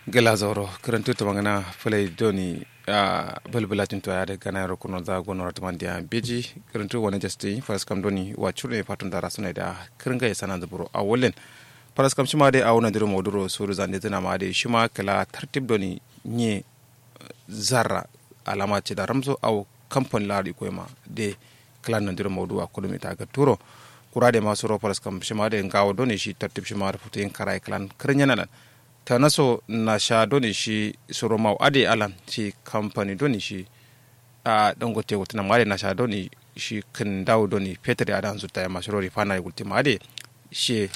gela zoro karantu ta magana fulai doni a balbalatin to ya da gana yaro kuno za gono rata man dia beji karantu wani jasti faras kam doni wa chure fatun da rasuna da kiringa ya sanan zuburo a wallen faras kam shima dai a wani diro moduro suru zande tana ma dai shima kala tartib doni nye zarra alama ce da ramzo au kamfani lari ko ma de kala nan diro modu a kudu ta ga turo kura da masu ro faras kam shima dai ngawo doni shi tartib shima da futu yin karai kalan kirin nan ta naso na sha doni shi soro mau ade alan shi kamfani doni shi a dangote wutina made na sha doni shi kin dawo doni peter ya dan zuta ya masoro rifana gulti made shi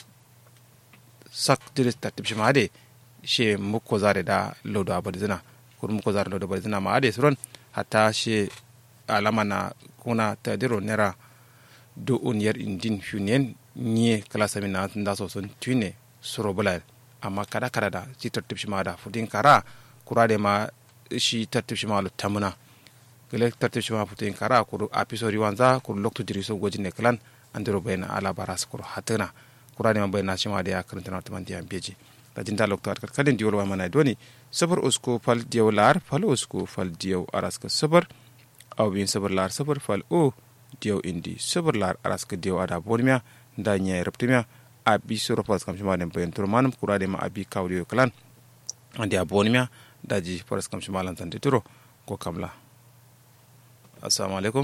sak diris ta tipshi made shi muko zare da lodo abadzina kur muko zare lodo abadzina made suron hatta shi alama na kuna ta diro nera do un yer indin funien nye kala sami na nda so son tune soro bulal amma kada kada da shi tartib shi ma da fudin kara kura da ma shi tartib shi ma lu tamuna gele tartib shi ma fudin kara kuru apisori wanza kuru lokto diri so gojin ne klan andiro bayna ala baras kuru hatana kura da ma bayna shi ma da ya karanta na tamanti an beji da jinda lokto at kadin diwol wa mana doni sabar usko fal diyaw lar fal usko fal diyaw araska sabar aw bin sabar lar sabar fal o diyaw indi sabar lar araska diyaw ada bonmiya da nya reptimia abi soro pas kam shima den bayan turmanum kura de ma abi kawli klan andi aboni mia daji paras kam shima lan tante turo ko kamla assalamu alaikum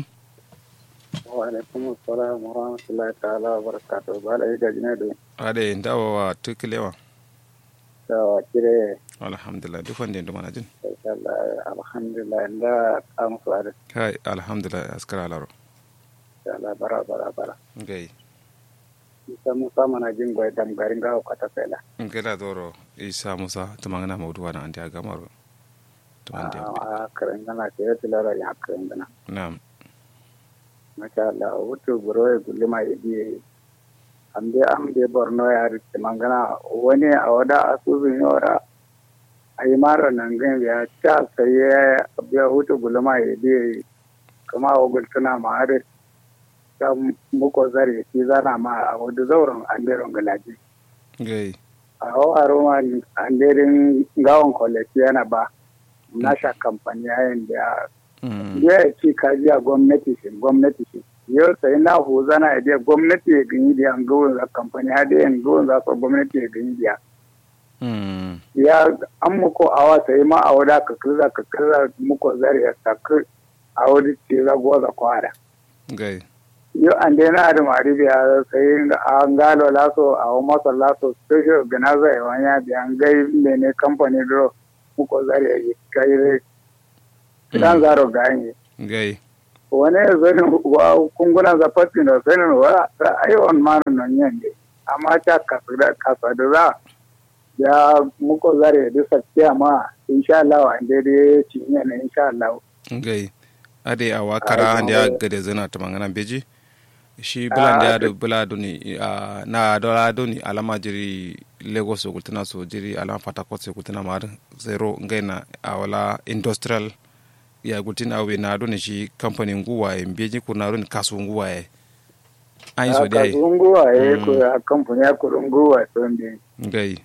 wa alaikum assalam wa rahmatullahi ta'ala wa barakatuh bala yi gajina da ade ndawa wa tukilewa da kire alhamdulillah duk wanda ndo mana jin alhamdulillah da kamu su ada kai alhamdulillah askara laro Allah bara bara bara gai isa musa mana jin bai dam garin gawo kata fela ngela doro isa musa tumangana mawduwa na andi agamaro tumandi a karen gana ke yati lara ya karen gana na'am masha Allah wuto buro ya gulli ma idi ambe ambe borno ya rike mangana wani a wada asusun yora ayi mara nan gan ya ta sai ya hutu gulli ma idi kama wa gultuna ma har ta muko zare shi zana ma a wadda zauren anderon galaji. gai A hau a roma anderin gawon kwalaki yana ba nasha kamfani yayin da ya ci kaji a gwamnati shi gwamnati shi. Yau sai na hu zana ya gwamnati ya gani da yan gawon za kamfani ya da yan gawon za su gwamnati ya gani da ya an muko awa sai ma a wada ka kirza ka kirza muko zare ya sakir a wadda ce za goza kwara. gai yo ande na da mari biya sai an galo laso a masa laso special organizer ya wanya da an gai mene company do muko zare yi kai dan zaro ganye gai wani zai wa kunguna za fatti da sai wa ai on man non yande amma ta kasada kasada za ya muko zare da sakkiya ma insha Allah an dai ci ne insha Allah gai ade a wakara ande ya gade zana tumangana beji shi bulan da yado bula doni na dola doni alama jiri lagos so kultina so jiri alama fatakot so kultina mar zero ngaina awala industrial ya kultina awe na doni shi company nguwa e mbeji ko na doni kasu nguwa e an so dai kasu nguwa e ko company ya ko nguwa so ndi ngai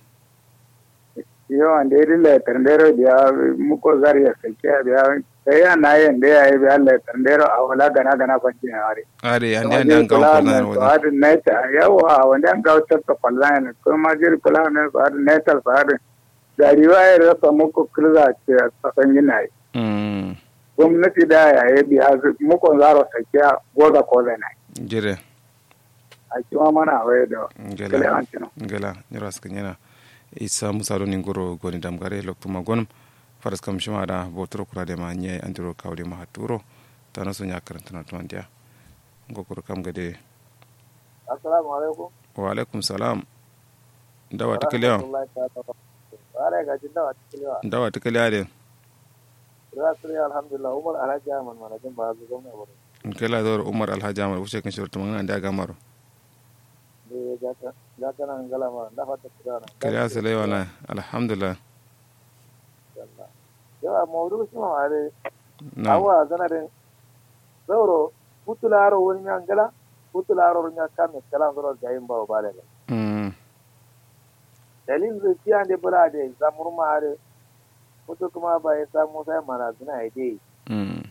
yo ande dile tendero dia muko zariya sekia dia sai na yin da yayi bi Allah tandero a wala gana gana fanci ne are are ande ande an gawo ko nan wani har ne ta yawa wanda an gawo ta ta fallan ko ma jir kula ne har ne ta har da riwaya da sa muku kirza ce a san yana yi gwamnati da yayi bi har muku zaro sakiya goza ko zai nai jire a ciwa mana waye da ngela ngela niras kanyana isa musa do ningoro goni damgare loktuma gonum faras kam shima da botoro kura de ma nye andiro kawde ma haturo tana so nyakar tana to andia ngokoro kam gade assalamu alaikum wa alaikum salam dawa tikaliya dawa tikaliya de alhamdulillah umar alhaji ahmad manajin ba zu gwamna bari nkela dor umar alhaji ahmad wuce kan shirtu mangana da gamaro jatana ngala ma ndafa ta kudana kariya sale wala alhamdulillah yawa mawdu shi ma are na awa zanare zauro putularo woni ngala putularo nya kame kala zoro gayin ba bale mm dalil zai ande bula de zamurma are kutu kuma ba ya samu sai mana suna ya dai mm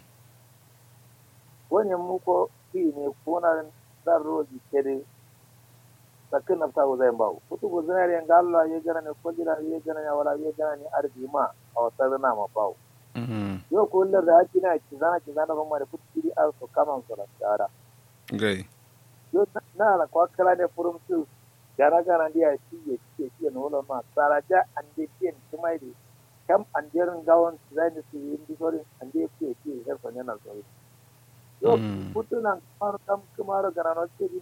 wani muko fi ne kuna dan roji kede sakin nafsa ko zai bawo kutu ko zinari yan Allah ya gana ne ko jira ya gana ya wala ya gana ne arzi ma a wata zana ma bawo mm yau ko lar da ake na ki zana ki zana ban ma da kutu kiri a so kaman so da tsara gai yo na la kwa kala ne furum su gara gara dia ci ye ci ci no lo ma sara ja ande tien ci mai di kam anderin gawon zai ne su yin di sorin ande ci ci her ko ne na so yo Mm. putu nan mar kam kumar garano ci din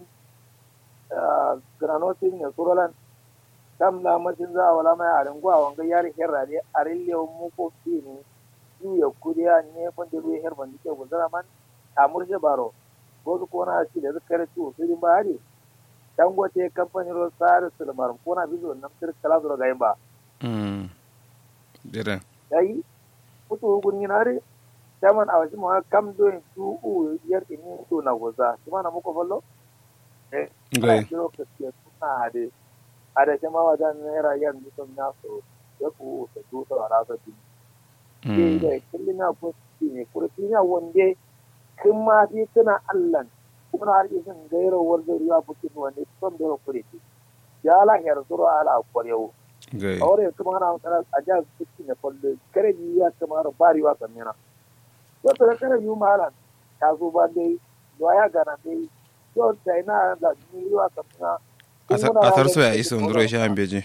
garano ci ne surolan kam na mashin za a wala mai arin gwa wanga yari herra ne arin lewo mu ko fi ne yu ya kuriya ne fande ruwa her bandi ke gudara man amurje baro ko ko na ci da zakar ci o sai ba hari dangote kamfani ro sare sulmar ko na bizo nan tir kala zo ga ba mm jere dai kutu gun yinare taman awashi mo kam do en tu u yer ini to na goza kuma na muko fallo eh gai kiro ka ke kuna ade ada jama wadan nera yan du na so ya ku ta du to ara ta di ke mm da kullina ko ne kurfina wonde kin ma fi tana Allah kuma har isin gairo warda riwa bukin wanda son da kure ki ya la her zuro ala kwarewo gai awore kuma ana kana aja kuki ne folle kare ni ya kuma ro bari wa kamena to to kare yu malan ta zo ba dai do ya gana dai to dai na da ni wa kamena asar so ya iso nduro sha ambeji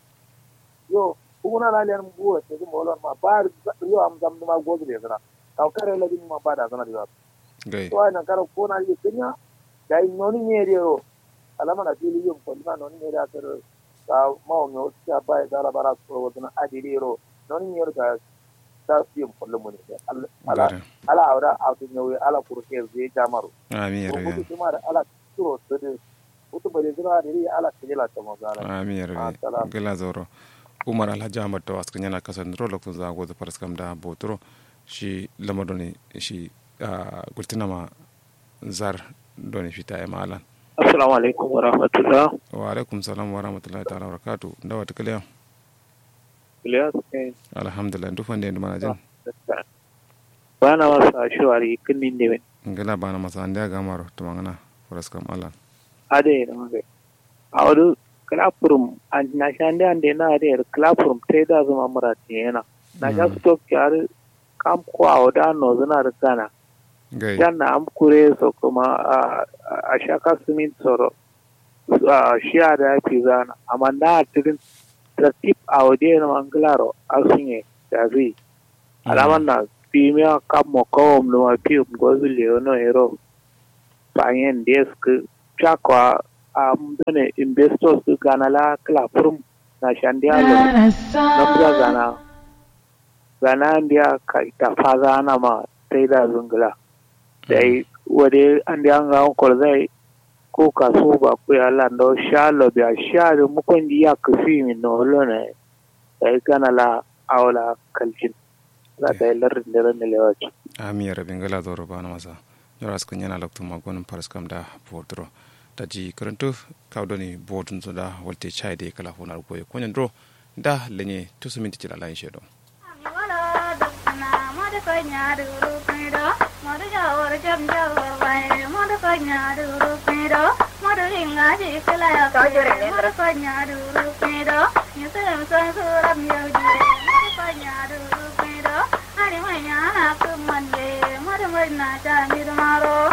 yo kuma na laliyar buwa ta zuma wala ma ba yo am zam ma gozu da zana ka kare la din ma ba da zana da gai to ai na karo ko na yi kenya dai noni ne ro alama na fili yin ko na noni ne da tar ka ma o no ta ba da la bara ko wadana adiri ro noni ne da ta yin kullu mun ne ala gare ala awra a tun yawi ala kurke zai jamaru amin ko yarbe kuma da ala turo su da wato bare zira da ri ala kujela ta magana amin yarbe Assalam. gala zoro umar alhaji ahmad tawas kan yana kasan dro lokacin za go da faras kam da botoro shi lamado ne shi gultina ma zar doni fita ya malan Assalamu alaikum wa rahmatullah. wa alaikum salam wa rahmatullahi ta'ala wa barakatuh da wata kaliya Ilyas kai alhamdulillah duk wanda ya mana jin ba na wasa shawari kinin ne ngala bana masa anda gamaro to mangana faras kam alan ade na mage. A wani classroom an na shande ande na ade classroom tai da zuma murati yana. Na ga Mm. stock yar kam ko a wada no zuna da kana. gai Dan na am kure so kuma a a shaka sumin soro. A shiya da fi zana amma na tirin tartib a wade na manglaro asunye da zai. alaman na pimia kamo kawom numa pium gozu leono ero panyen desk chakwa am done investors du gana la kla prum na shandialo namja gana gana ndia ka ita faza na ma taida zungla dai wade andi anga onkol dai ko kaso ba ku ya lando shalo bia shalo mukondi ya kufi min no lone dai gana la awla kalcin za ta yi larin da ran da lewaci. ami yarbe ngala zoro bana masa yara sukan yana lokto magonin faras kam da botoro da ji karanto kawdoni botun so da walte chai de kala honar goye konya dro da lenye to su minti cila lain shedo Maro